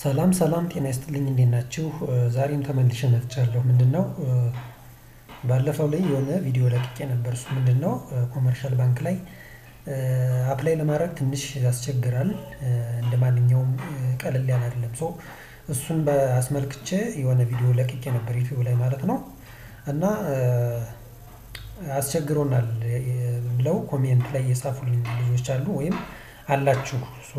ሰላም ሰላም ጤና ይስጥልኝ እንዴት ናችሁ? ዛሬም ተመልሼ መጥቻለሁ። ምንድነው ባለፈው ላይ የሆነ ቪዲዮ ለቅቄ ነበር። እሱ ምንድነው ኮመርሻል ባንክ ላይ አፕላይ ለማድረግ ትንሽ ያስቸግራል። እንደ ማንኛውም ቀለል ያለ አይደለም። ሶ እሱን አስመልክቼ የሆነ ቪዲዮ ለቅቄ ነበር ዩቲዩብ ላይ ማለት ነው። እና አስቸግሮናል ብለው ኮሜንት ላይ የጻፉልኝ ልጆች አሉ ወይም አላችሁ።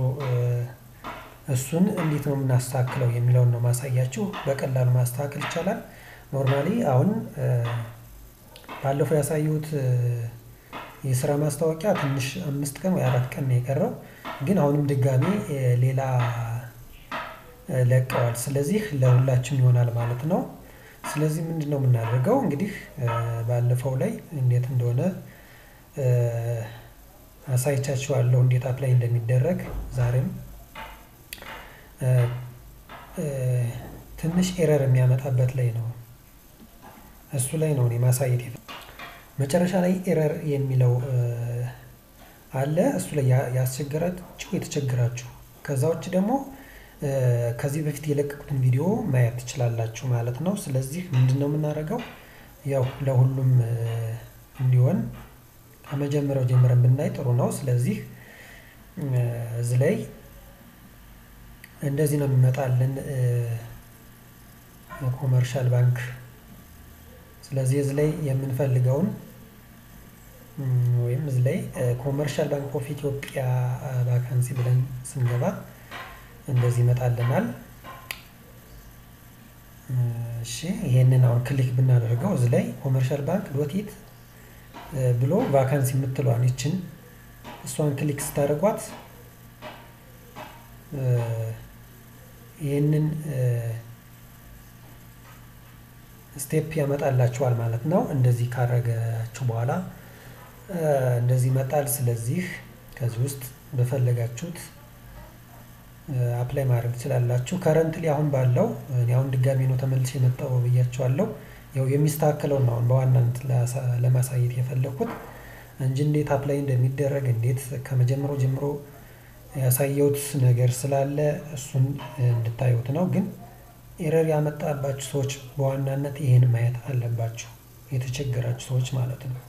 እሱን እንዴት ነው የምናስተካክለው የሚለውን ነው ማሳያችሁ። በቀላሉ ማስተካከል ይቻላል። ኖርማሊ አሁን ባለፈው ያሳየሁት የስራ ማስታወቂያ ትንሽ አምስት ቀን ወይ አራት ቀን ነው የቀረው። ግን አሁንም ድጋሚ ሌላ ለቀዋል። ስለዚህ ለሁላችንም ይሆናል ማለት ነው። ስለዚህ ምንድነው የምናደርገው እንግዲህ ባለፈው ላይ እንዴት እንደሆነ አሳይቻችኋለሁ እንዴት አፕላይ እንደሚደረግ ዛሬም ትንሽ ኤረር የሚያመጣበት ላይ ነው። እሱ ላይ ነው እኔ ማሳየት መጨረሻ ላይ ኤረር የሚለው አለ። እሱ ላይ ያስቸገራችሁ የተቸገራችሁ ከዛ ውጭ ደግሞ ከዚህ በፊት የለቀቁትን ቪዲዮ ማየት ትችላላችሁ ማለት ነው። ስለዚህ ምንድነው የምናደርገው ያው ለሁሉም እንዲሆን ከመጀመሪያው ጀምረን ብናይ ጥሩ ነው። ስለዚህ እዚህ ላይ እንደዚህ ነው የሚመጣልን ኮመርሻል ባንክ። ስለዚህ እዚህ ላይ የምንፈልገውን ወይም እዚህ ላይ ኮመርሻል ባንክ ኦፍ ኢትዮጵያ ቫካንሲ ብለን ስንገባ እንደዚህ ይመጣልናል። እሺ ይሄንን አሁን ክሊክ ብናደርገው እዚህ ላይ ኮመርሻል ባንክ ዶት ኢት ብሎ ቫካንሲ የምትለዋን ይችን እሷን ክሊክ ስታደርጓት ይህንን ስቴፕ ያመጣላችኋል ማለት ነው። እንደዚህ ካረጋችሁ በኋላ እንደዚህ ይመጣል። ስለዚህ ከዚህ ውስጥ በፈለጋችሁት አፕላይ ማድረግ ትችላላችሁ። ከረንትሊ አሁን ባለው እኔ አሁን ድጋሚ ነው ተመልሼ የመጣው ብያቸዋለሁ። ያው የሚስተካከለውን ነው አሁን በዋናነት ለማሳየት የፈለኩት እንጂ እንዴት አፕላይ እንደሚደረግ እንዴት ከመጀመሪያው ጀምሮ ያሳየሁት ነገር ስላለ እሱን እንድታዩት ነው። ግን ኤረር ያመጣባችሁ ሰዎች በዋናነት ይሄን ማየት አለባችሁ፣ የተቸገራችሁ ሰዎች ማለት ነው።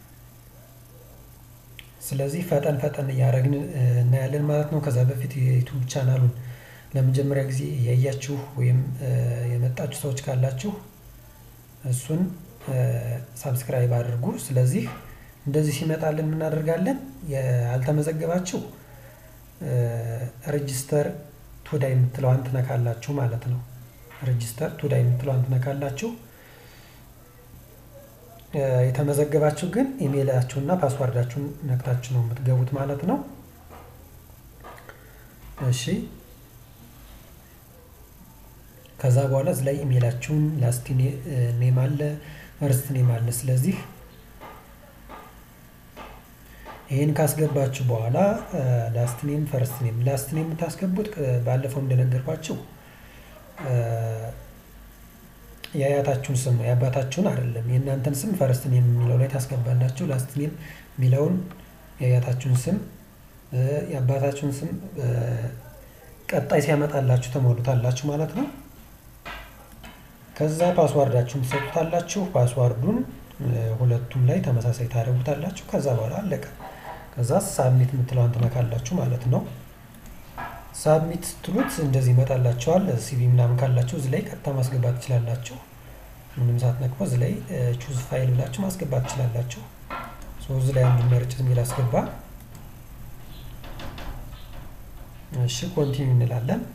ስለዚህ ፈጠን ፈጠን እያደረግን እናያለን ማለት ነው። ከዛ በፊት የዩቱብ ቻናሉን ለመጀመሪያ ጊዜ እያያችሁ ወይም የመጣችሁ ሰዎች ካላችሁ እሱን ሳብስክራይብ አድርጉ። ስለዚህ እንደዚህ ሲመጣልን እናደርጋለን ያልተመዘገባችሁ ሬጂስተር ቱዳይ የምትለዋን ትነካላችሁ ማለት ነው። ሬጂስተር ቱዳይ የምትለዋን ትነካላችሁ። የተመዘገባችሁ ግን ኢሜይላችሁና ፓስዋርዳችሁን ነክታችሁ ነው የምትገቡት ማለት ነው። እሺ ከዛ በኋላ እዚህ ላይ ኢሜይላችሁን ላስት ኔም አለ፣ ፈርስት ኔም አለ። ስለዚህ ይህን ካስገባችሁ በኋላ ላስት ኔም ፈርስት ኔም ላስት ኔም የምታስገቡት ባለፈው እንደነገርኳችሁ የአያታችሁን ስም ነው፣ የአባታችሁን አይደለም። የእናንተን ስም ፈርስት ኔም የሚለው ላይ ታስገባላችሁ። ላስት ኔም የሚለውን የአያታችሁን ስም፣ የአባታችሁን ስም ቀጣይ ሲያመጣላችሁ ተሞሉታላችሁ ማለት ነው። ከዛ ፓስዋርዳችሁን ትሰጡታላችሁ። ፓስዋርዱን ሁለቱም ላይ ተመሳሳይ ታደርጉታላችሁ። ከዛ በኋላ አለቀ። ከዛ ሳብሚት የምትለዋን ትነካላችሁ ማለት ነው። ሳብሚት ስትሉት እንደዚህ ይመጣላችኋል። ሲቪ ምናምን ካላችሁ እዚህ ላይ ቀጥታ ማስገባት ትችላላችሁ። ምንም ሳትነቅፎ እዚህ ላይ ቹዝ ፋይል ብላችሁ ማስገባት ትችላላችሁ። እዚህ ላይ አንዱን መርጭ የሚል አስገባ። እሺ ኮንቲኒ እንላለን።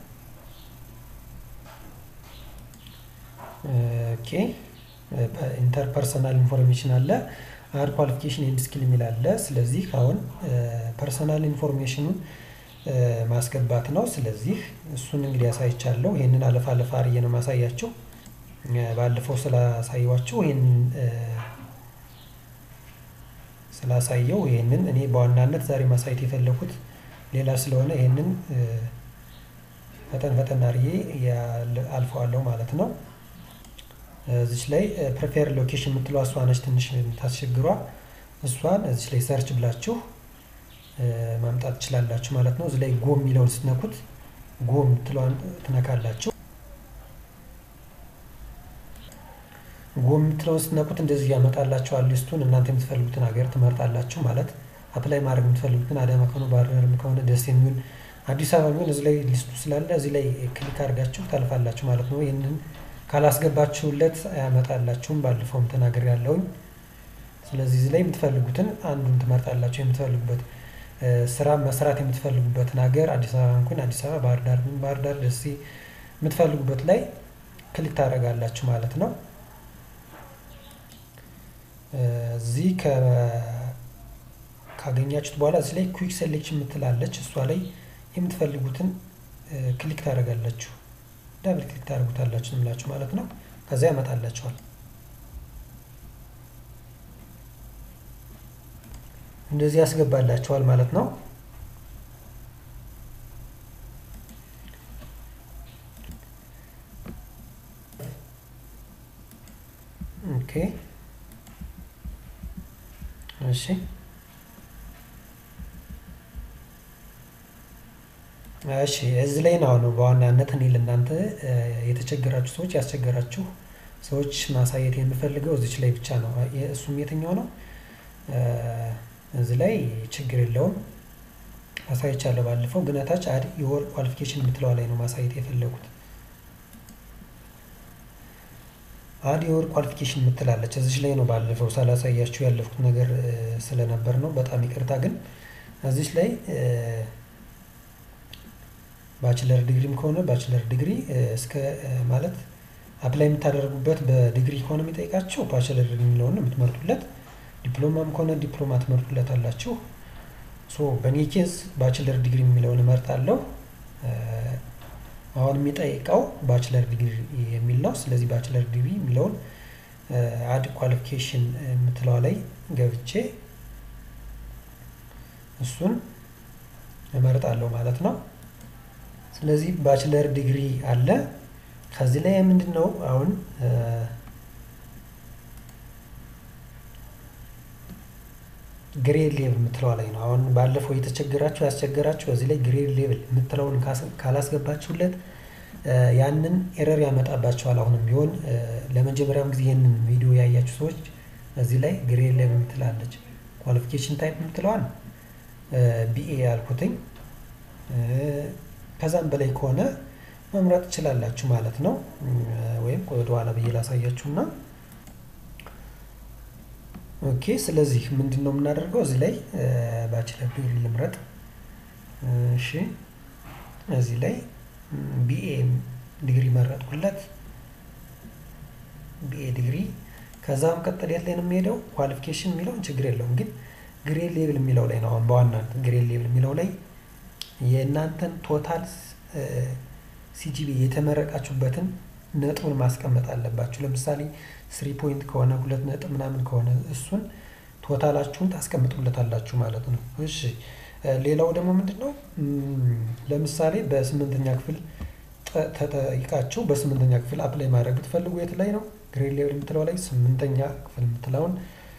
ኦኬ ኢንተርፐርሰናል ኢንፎርሜሽን አለ፣ አድ ኳሊፊኬሽን ኤንድ ስኪል የሚል አለ። ስለዚህ አሁን ፐርሰናል ኢንፎርሜሽኑን ማስገባት ነው። ስለዚህ እሱን እንግዲህ ያሳይቻለሁ። ይህንን አለፍ አለፍ አርዬ ነው ማሳያቸው። ባለፈው ስላሳየዋቸው ይህንን ስላሳየው ይህንን እኔ በዋናነት ዛሬ ማሳየት የፈለኩት ሌላ ስለሆነ ይህንን ፈጠን ፈጠን አርዬ አልፈዋለሁ ማለት ነው። እዚች ላይ ፕሪፌር ሎኬሽን የምትለው እሷ ነች ትንሽ ታስቸግሯ። እሷን እዚች ላይ ሰርች ብላችሁ ማምጣት ትችላላችሁ ማለት ነው። እዚህ ላይ ጎ የሚለውን ስትነኩት ጎ የምትለዋን ትነካላችሁ። ጎ የምትለውን ስትነኩት እንደዚህ ያመጣላችኋል ሊስቱን። እናንተ የምትፈልጉትን ሀገር ትመርጣላችሁ። ማለት አፕላይ ማድረግ የምትፈልጉትን አዳማ ከሆነ ባህር ዳርም ከሆነ ደስ የሚሆን አዲስ አበባ የሚሆን እዚህ ላይ ሊስቱ ስላለ እዚህ ላይ ክሊክ አድርጋችሁ ታልፋላችሁ ማለት ነው። ይህንን ካላስገባችሁለት አያመጣላችሁም። ባለፈውም ተናገር ያለውኝ። ስለዚህ እዚህ ላይ የምትፈልጉትን አንዱን ትመርጣላችሁ። የምትፈልጉበት ስራ መስራት የምትፈልጉበትን ሀገር አዲስ አበባ እንኳን አዲስ አበባ፣ ባህር ዳር ባህር ዳር፣ ደሴ የምትፈልጉበት ላይ ክሊክ ታደርጋላችሁ ማለት ነው። እዚህ ካገኛችሁት በኋላ እዚህ ላይ ኩዊክ ሴሌክሽን የምትላለች እሷ ላይ የምትፈልጉትን ክሊክ ታደርጋላችሁ። ዳብል ክሊክ ታደርጉታላችሁ ምላችሁ ማለት ነው። ከዚያ ያመጣላችኋል። እንደዚህ ያስገባላችኋል ማለት ነው። ኦኬ እሺ እሺ እዚህ ላይ ነው ነው በዋናነት እኔ ለእናንተ የተቸገራችሁ ሰዎች ያስቸገራችሁ ሰዎች ማሳየት የምፈልገው እዚች ላይ ብቻ ነው። እሱም የትኛው ነው? እዚህ ላይ ችግር የለውም አሳይቻለሁ ባለፈው። ግን ታች አድ የወር ኳሊፊኬሽን የምትለዋ ላይ ነው ማሳየት የፈለጉት። አድ የወር ኳሊፊኬሽን የምትላለች እዚች ላይ ነው ባለፈው ሳላሳያችሁ ያለፍኩት ነገር ስለነበር ነው። በጣም ይቅርታ። ግን እዚች ላይ ባችለር ዲግሪም ከሆነ ባችለር ዲግሪ እስከ ማለት አፕላይ የምታደርጉበት በዲግሪ ከሆነ የሚጠይቃቸው ባችለር ዲግሪ የሚለውን ነው የምትመርጡለት። ዲፕሎማም ከሆነ ዲፕሎማ ትመርጡለት አላችሁ። ሶ በእኔ ኬዝ ባችለር ዲግሪ የሚለውን እመርጣለሁ። አሁን የሚጠይቀው ባችለር ዲግሪ የሚል ነው። ስለዚህ ባችለር ዲግሪ የሚለውን አድ ኳሊፊኬሽን የምትለዋ ላይ ገብቼ እሱን እመርጣለሁ ማለት ነው። ስለዚህ ባችለር ዲግሪ አለ። ከዚህ ላይ ምንድን ነው አሁን ግሬድ ሌቭል የምትለዋ ላይ ነው። አሁን ባለፈው የተቸገራችሁ ያስቸገራችሁ እዚህ ላይ ግሬድ ሌቭል የምትለውን ካላስገባችሁለት ያንን ኤረር ያመጣባቸዋል። አሁንም ቢሆን ለመጀመሪያም ጊዜ ይህንን ቪዲዮ ያያችሁ ሰዎች እዚህ ላይ ግሬድ ሌቭል የምትላለች ኳሊፊኬሽን ታይፕ የምትለዋን ቢኤ ያልኩትኝ ከዛም በላይ ከሆነ መምረጥ ትችላላችሁ ማለት ነው። ወይም ወደኋላ ብዬ ላሳያችሁና ኦኬ። ስለዚህ ምንድን ነው የምናደርገው እዚህ ላይ ባችለር ዲግሪ ልምረጥ። እሺ፣ እዚህ ላይ ቢኤ ዲግሪ መረጥኩለት። ቢኤ ዲግሪ ከዛም ቀጠል የት ላይ ነው የሚሄደው? ኳሊፊኬሽን የሚለውን ችግር የለውም ግን ግሬድ ሌብል የሚለው ላይ ነው አሁን በዋናነት ግሬድ ሌብል የሚለው ላይ የእናንተን ቶታል ሲጂቢ የተመረቃችሁበትን ነጥቡን ማስቀመጥ አለባችሁ። ለምሳሌ ስሪ ፖይንት ከሆነ ሁለት ነጥብ ምናምን ከሆነ እሱን ቶታላችሁን ታስቀምጡለታላችሁ ማለት ነው። እሺ ሌላው ደግሞ ምንድን ነው ለምሳሌ በስምንተኛ ክፍል ተጠይቃችሁ በስምንተኛ ክፍል አፕላይ ማድረግ ብትፈልጉ የት ላይ ነው ግሬድ ሌቭል የምትለው ላይ ስምንተኛ ክፍል የምትለውን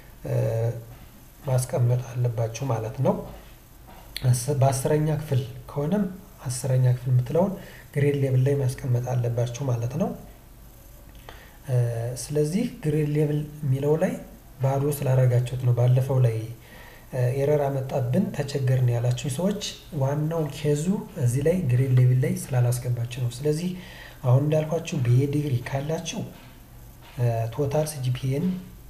ማስቀመጥ አለባችሁ ማለት ነው። በአስረኛ ክፍል ከሆነም አስረኛ ክፍል የምትለውን ግሬድ ሌቭል ላይ ማስቀመጥ አለባችሁ ማለት ነው። ስለዚህ ግሬድ ሌቭል የሚለው ላይ ባዶ ስላደረጋችሁት ነው። ባለፈው ላይ ኤረር አመጣብን ተቸገርን ያላችሁ ሰዎች ዋናው ኬዙ እዚህ ላይ ግሬድ ሌቭል ላይ ስላላስገባችሁ ነው። ስለዚህ አሁን እንዳልኳችሁ ቢኤ ዲግሪ ካላችሁ ቶታል ሲጂፒኤን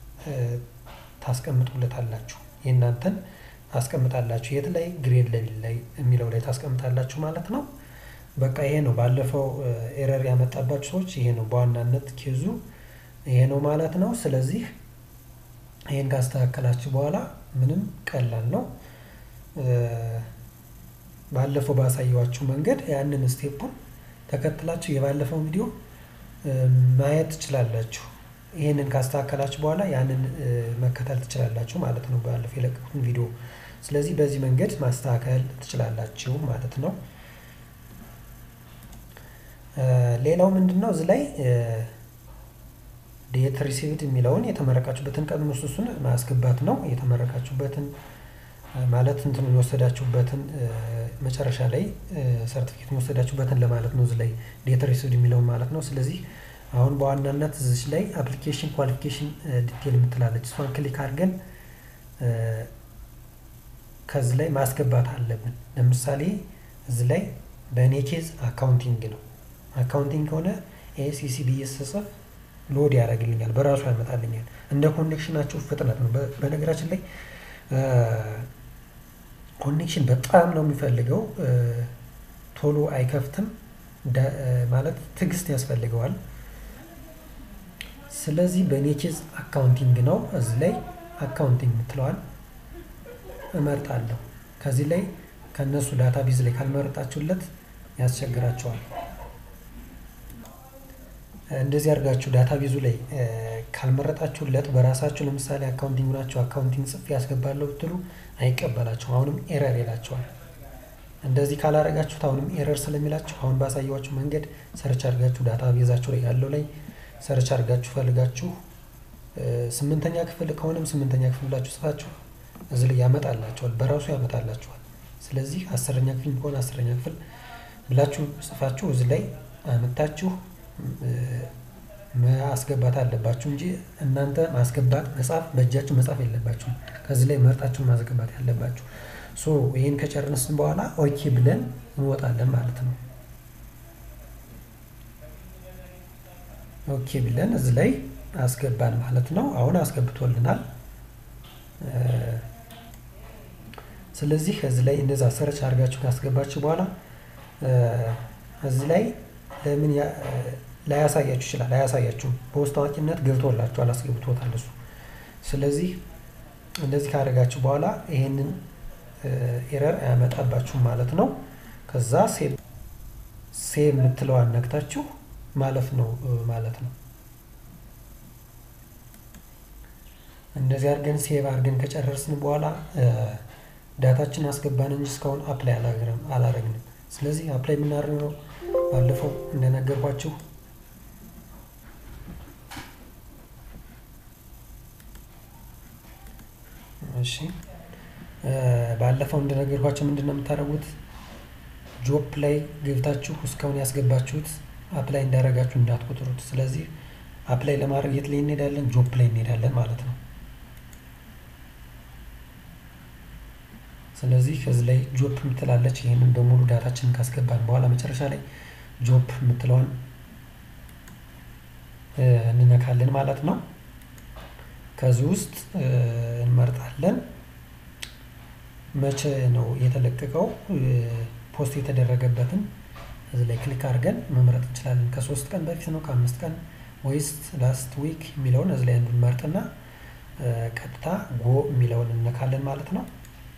ታስቀምጡለታላችሁ የእናንተን ታስቀምጣላችሁ የት ላይ ግሬድ ሌቭል ላይ የሚለው ላይ ታስቀምጣላችሁ ማለት ነው። በቃ ይሄ ነው። ባለፈው ኤረር ያመጣባችሁ ሰዎች ይሄ ነው በዋናነት ኬዙ ይሄ ነው ማለት ነው። ስለዚህ ይሄን ካስተካከላችሁ በኋላ ምንም ቀላል ነው። ባለፈው ባሳየዋችሁ መንገድ ያንን ስቴፑን ተከትላችሁ የባለፈው ቪዲዮ ማየት ትችላላችሁ። ይህንን ካስተካከላችሁ በኋላ ያንን መከተል ትችላላችሁ ማለት ነው፣ ባለፈው የለቀቁትን ቪዲዮ። ስለዚህ በዚህ መንገድ ማስተካከል ትችላላችሁ ማለት ነው። ሌላው ምንድን ነው እዚህ ላይ ዴት ሪሲቭድ የሚለውን የተመረቃችሁበትን ቀን ውስጥ እሱን ማስገባት ነው። የተመረቃችሁበትን ማለት እንትኑን የወሰዳችሁበትን መጨረሻ ላይ ሰርቲፊኬት የወሰዳችሁበትን ለማለት ነው። እዚህ ላይ ዴት ሪሲቭድ የሚለውን ማለት ነው። ስለዚህ አሁን በዋናነት እዚች ላይ አፕሊኬሽን ኳሊፊኬሽን ዲቴል የምትላለች እሷን ክሊክ አድርገን ከዚህ ላይ ማስገባት አለብን። ለምሳሌ እዚህ ላይ በእኔ ኬዝ አካውንቲንግ ነው። አካውንቲንግ ከሆነ ኤሲሲ ብዬ ስጽፍ ሎድ ያደርግልኛል፣ በራሱ ያመጣልኛል። እንደ ኮኔክሽናችሁ ፍጥነት ነው። በነገራችን ላይ ኮኔክሽን በጣም ነው የሚፈልገው። ቶሎ አይከፍትም ማለት ትዕግስት ያስፈልገዋል። ስለዚህ በእኔ ኬዝ አካውንቲንግ ነው። እዚህ ላይ አካውንቲንግ የምትለዋል እመርጣለሁ። ከዚህ ላይ ከእነሱ ዳታ ቤዝ ላይ ካልመረጣችሁለት ያስቸግራቸዋል። እንደዚህ አድርጋችሁ ዳታ ቤዙ ላይ ካልመረጣችሁለት በራሳችሁ ለምሳሌ አካውንቲንግ ናቸው አካውንቲንግ ጽፌ ያስገባለሁ ብትሉ አይቀበላችሁም። አሁንም ኤረር ይላቸዋል። እንደዚህ ካላረጋችሁት አሁንም ኤረር ስለሚላችሁ አሁን ባሳየዋችሁ መንገድ ሰርች አድርጋችሁ ዳታ ቤዛችሁ ላይ ያለው ላይ ሰርች አድርጋችሁ ፈልጋችሁ ስምንተኛ ክፍል ከሆነም ስምንተኛ ክፍል ብላችሁ ጽፋችሁ እዚህ ላይ ያመጣላችኋል፣ በራሱ ያመጣላችኋል። ስለዚህ አስረኛ ክፍል ከሆነ አስረኛ ክፍል ብላችሁ ጽፋችሁ እዚህ ላይ አመጣችሁ ማስገባት አለባችሁ እንጂ እናንተ ማስገባት መጻፍ በእጃችሁ መጻፍ የለባችሁም። ከዚህ ላይ መርጣችሁ ማስገባት ያለባችሁ። ሶ ይህን ከጨረስን በኋላ ኦኬ ብለን እንወጣለን ማለት ነው። ኦኬ ብለን እዚህ ላይ አስገባን ማለት ነው። አሁን አስገብቶልናል። ስለዚህ እዚህ ላይ እንደዛ ሰርች አድርጋችሁ ካስገባችሁ በኋላ እዚህ ላይ ለምን ላያሳያችሁ ይችላል። አያሳያችሁም። በውስጥ አዋቂነት ገብቶላችኋል፣ አስገብቶታል እሱ። ስለዚህ እንደዚህ ካደረጋችሁ በኋላ ይሄንን ኤረር አያመጣባችሁም ማለት ነው። ከዛ ሴቭ ሴቭ የምትለዋን ነክታችሁ ማለፍ ነው ማለት ነው። እንደዚህ አድርገን ሴቭ አድርገን ከጨረስን በኋላ ዳታችን አስገባን እንጂ እስካሁን አፕላይ አላረግንም። ስለዚህ አፕላይ የምናደርገው ባለፈው እንደነገርኳችሁ እሺ ባለፈው እንደነገርኳቸው ምንድን ነው የምታደርጉት? ጆፕ ላይ ገብታችሁ እስካሁን ያስገባችሁት አፕላይ እንዳደረጋችሁ እንዳትቆጥሩት። ስለዚህ አፕላይ ለማድረግ የት ላይ እንሄዳለን? ጆፕ ላይ እንሄዳለን ማለት ነው። ስለዚህ ከዚህ ላይ ጆፕ የምትላለች ይህንን በሙሉ ዳታችንን ካስገባን በኋላ መጨረሻ ላይ ጆፕ የምትለዋን እንነካለን ማለት ነው። ከዚህ ውስጥ እንመርጣለን። መቼ ነው የተለቀቀው ፖስት የተደረገበትን እዚህ ላይ ክሊክ አድርገን መምረጥ እንችላለን። ከሶስት ቀን በፊት ነው ከአምስት ቀን ወይስ ላስት ዊክ የሚለውን እዚህ ላይ አንዱን መርጥና ቀጥታ ጎ የሚለውን እነካለን ማለት ነው።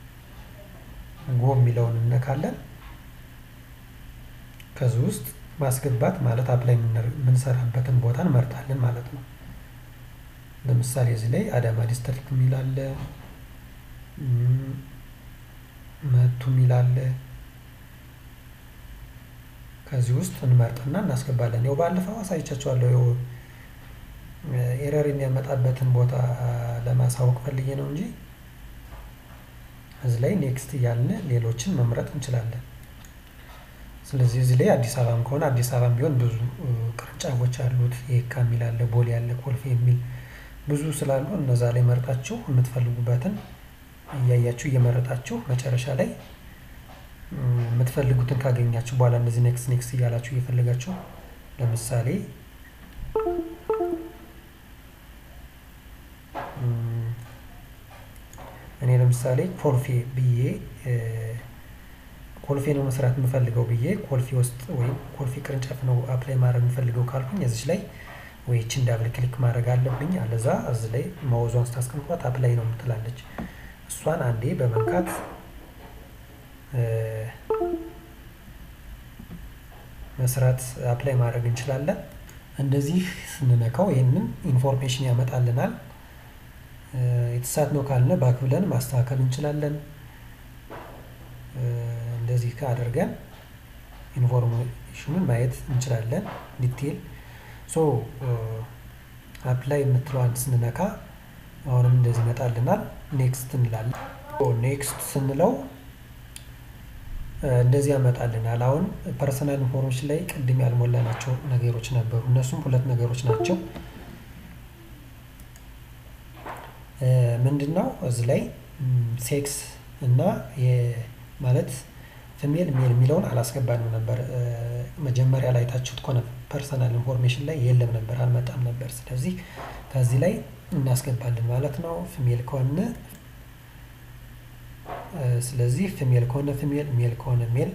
ጎ የሚለውን እነካለን። ከዚህ ውስጥ ማስገባት ማለት አፕላይ የምንሰራበትን ቦታ እንመርጣለን ማለት ነው። ለምሳሌ እዚህ ላይ አዳማ ዲስትሪክት የሚል አለ፣ መቱ የሚል አለ። ከዚህ ውስጥ እንመርጥና እናስገባለን። ያው ባለፈው አሳይቻችኋለሁ። ያው ኤረር የሚያመጣበትን ቦታ ለማሳወቅ ፈልጌ ነው እንጂ እዚህ ላይ ኔክስት እያልን ሌሎችን መምረጥ እንችላለን። ስለዚህ እዚህ ላይ አዲስ አበባም ከሆነ አዲስ አበባም ቢሆን ብዙ ቅርንጫፎች አሉት። የካ የሚል አለ፣ ቦሌ ያለ፣ ኮልፌ የሚል ብዙ ስላሉ እነዛ ላይ መርጣችሁ የምትፈልጉበትን እያያችሁ እየመረጣችሁ መጨረሻ ላይ የምትፈልጉትን ካገኛችሁ በኋላ እነዚህ ኔክስት ኔክስት እያላችሁ እየፈለጋችሁ ለምሳሌ እኔ ለምሳሌ ኮልፌ ብዬ ኮልፌ ነው መስራት የምፈልገው ብዬ ኮልፌ ውስጥ ወይም ኮልፌ ቅርንጫፍ ነው አፕላይ ማድረግ የምፈልገው ካልኩኝ እዚች ላይ ወይ ይችን ዳብል ክሊክ ማድረግ አለብኝ። አለዛ እዚ ላይ ማውዟን ስታስቀምጧት አፕላይ ነው የምትላለች። እሷን አንዴ በመንካት መስራት አፕላይ ማድረግ እንችላለን። እንደዚህ ስንነካው ይህንን ኢንፎርሜሽን ያመጣልናል። የተሳት ነው ካልነ ባክ ብለን ማስተካከል እንችላለን። እንደዚህ አድርገን ኢንፎርሜሽኑን ማየት እንችላለን። ዲቴል ሶ አፕላይ የምትለዋን ስንነካ አሁንም እንደዚህ ይመጣልናል። ኔክስት እንላለን። ኔክስት ስንለው እንደዚህ ያመጣልናል። አሁን ፐርሰናል ኢንፎርሜሽን ላይ ቅድም ያልሞላናቸው ነገሮች ነበሩ። እነሱም ሁለት ነገሮች ናቸው። ምንድን ነው እዚህ ላይ ሴክስ እና ማለት ፊሜል ሜል የሚለውን አላስገባንም ነበር። መጀመሪያ ላይ ታችሁት ከሆነ ፐርሰናል ኢንፎርሜሽን ላይ የለም ነበር፣ አልመጣም ነበር። ስለዚህ ከዚህ ላይ እናስገባለን ማለት ነው። ፊሜል ከሆነ ስለዚህ ፊሜል ከሆነ ፊሜል፣ ሜል ከሆነ ሜል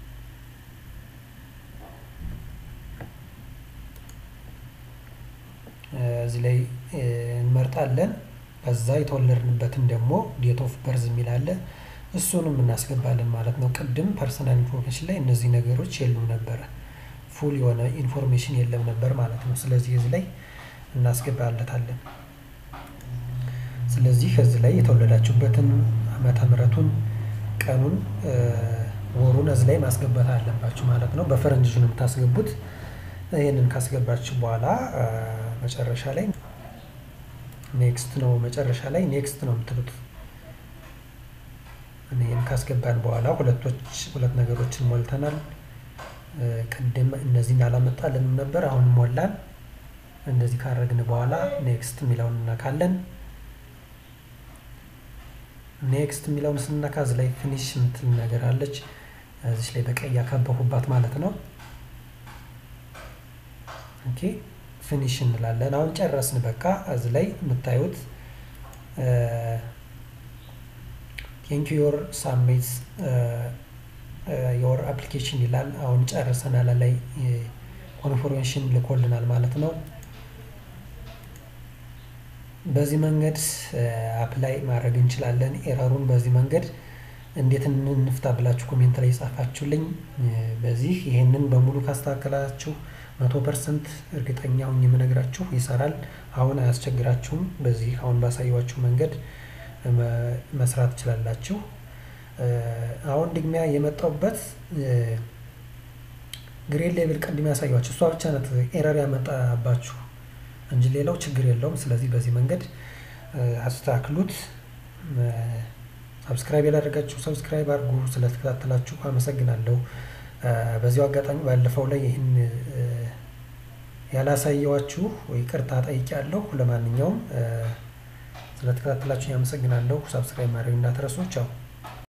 እዚህ ላይ እንመርጣለን። ከዛ የተወለድንበትን ደግሞ ዴት ኦፍ በርዝ የሚል አለ እሱንም እናስገባለን ማለት ነው። ቅድም ፐርሰናል ኢንፎርሜሽን ላይ እነዚህ ነገሮች የሉም ነበረ፣ ፉል የሆነ ኢንፎርሜሽን የለም ነበር ማለት ነው። ስለዚህ እዚህ ላይ እናስገባለታለን። ስለዚህ እዚህ ላይ የተወለዳችሁበትን ዓመተ ምሕረቱን ቀኑን ወሩን እዚህ ላይ ማስገባት አለባችሁ ማለት ነው። በፈረንጅ ነው የምታስገቡት። ይህንን ካስገባችሁ በኋላ መጨረሻ ላይ ኔክስት ነው መጨረሻ ላይ ኔክስት ነው የምትሉት። ይህን ካስገባን በኋላ ሁለቶች ሁለት ነገሮችን ሞልተናል። ቅድም እነዚህን አላመጣልንም ነበር፣ አሁን ሞላን። እንደዚህ ካረግን በኋላ ኔክስት የሚለውን እናካለን። ኔክስት የሚለውን ስንነካ እዚህ ላይ ፊኒሽ የምትል ነገር አለች። እዚች ላይ በቀይ ያከበኩባት ማለት ነው። ኦኬ ፊኒሽ እንላለን። አሁን ጨረስን። በቃ እዚህ ላይ የምታዩት ቴንክ ዮር ሳሚት ዮር አፕሊኬሽን ይላል። አሁን ጨርሰናል። ላይ ኮንፎርሜሽን ልኮልናል ማለት ነው። በዚህ መንገድ አፕላይ ማድረግ እንችላለን። ኤረሩን በዚህ መንገድ እንዴት እንፍታ ብላችሁ ኮሜንት ላይ የጻፋችሁልኝ፣ በዚህ ይህንን በሙሉ ካስተካከላችሁ መቶ ፐርሰንት እርግጠኛ ሁኝ የምነግራችሁ ይሰራል። አሁን አያስቸግራችሁም። በዚህ አሁን ባሳየኋችሁ መንገድ መስራት ትችላላችሁ። አሁን ድግሚያ የመጣውበት ግሬድ ሌቭል ቅድም ያሳየኋችሁ እሷ ብቻ ናት ኤረር ያመጣባችሁ እንጂ ሌላው ችግር የለውም። ስለዚህ በዚህ መንገድ አስተካክሉት። ሰብስክራይብ ያላደረጋችሁ ሰብስክራይብ አድርጉ። ስለተከታተላችሁ አመሰግናለሁ። በዚሁ አጋጣሚ ባለፈው ላይ ይህን ያላሳየዋችሁ ይቅርታ ጠይቄያለሁ። ለማንኛውም ስለተከታተላችሁ ያመሰግናለሁ። ሰብስክራይብ ማድረግ እንዳትረሱ። ቻው